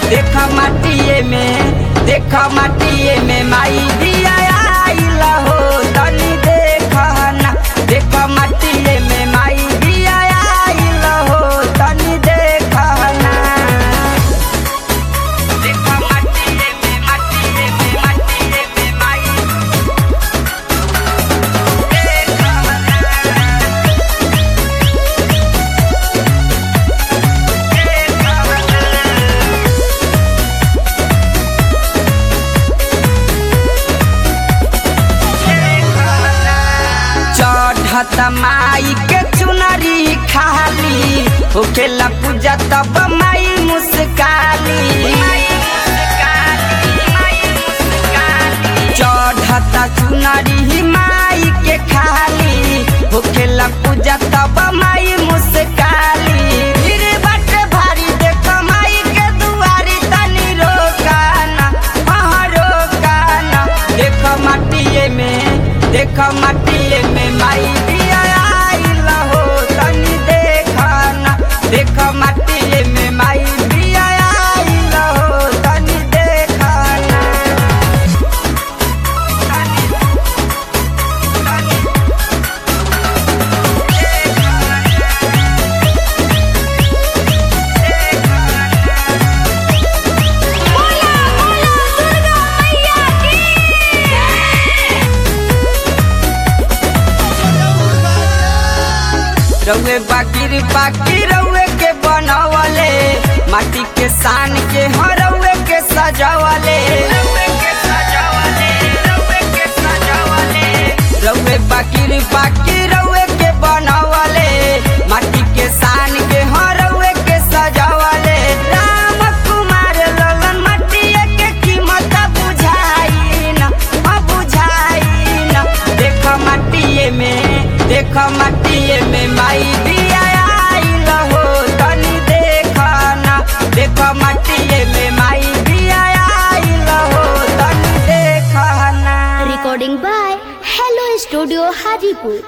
देख माटिए में देख माटिए में माई दिया आइल हो तनी देख ना देख माटिए में माई दिया आइल हो तनी देख ना देख माटिए में माटिए में माटिए में माई देख चढ़त माई के चुनरी खाली होखेला पूजा तब माई मुस्काली चढ़त चुनरी माई के खाली होखेला पूजा तब माई मुस्काली फिर बट भारी देख माई के दुआरी तनी रोकाना हाँ रोकाना देख माटिए में देख माटिए में माई दिया आइल हो तनी देखना देख माटिए में माई दिया आइल हो तनी देखना तनी तनी बोला बोला दुर्गा मैया की रउए बाकिर बाकी रउए के बनवले माटी के सान के हरउए के सजावले रउए बाकिर बाकी रउए के बनवले माटी के सान के हरउए के सजावले राम कुमार ललन मटिया के कीमत बुझाई न बुझाई न देख माटिए में देख माटिए में माई दिया आइल हो तनी देखना देख माटिए में माई दिया आइल हो तनी देखना recording by hello studio Hajipur